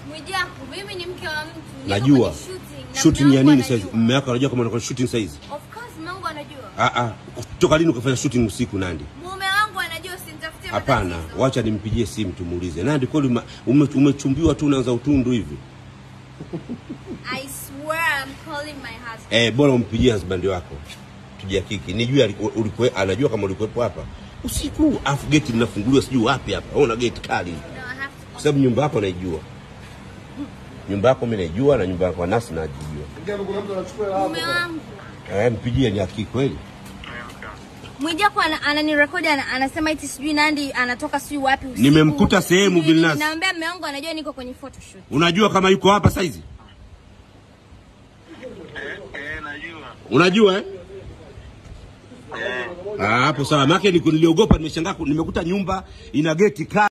Mwijaku, mimi ni mke wa mtu. Niko Najua. kwenye shooting, na Shooting mume ya wangu nini anajua. saizi? Mume wako anajua kama unakuwa shooting saizi? Of course mume wangu anajua. Ah ah. Kutoka lini ukafanya shooting usiku Nandi? Mume wangu anajua usinitafutie Hapana, matatizo. wacha nimpigie simu tumuulize. Nandi kweli ume- ume- umechumbiwa tu unaanza utundu hivi? I swear I'm calling my husband. Eh, bora umpigie husband wako. Tujihakiki. Nijue aliku- ulikuwe anajua kama ulikuwepo hapa. Usiku afu geti linafunguliwa sijui wapi hapa. Ona geti kali. No, I have to. Kwa sababu nyumba yako naijua. Nyumba yako mimi naijua na nyumba yako Nasi najijua. Mume wangu. Eh, mpigie ni hakiki kweli. Mwijaku ana- ananirekodi ana, anasema eti sijui Nandi anatoka sijui wapi usiku. Nimemkuta sehemu Sijui nini. Vilnas. Naambia mume wangu anajua niko kwenye photoshoot. Unajua kama yuko hapa saizi? Eh, eh, najua. Unajua eh? Eh. Ah, hapo sawa. Maana niliogopa nimeshangaa ku- nimekuta nyumba ina geti kali.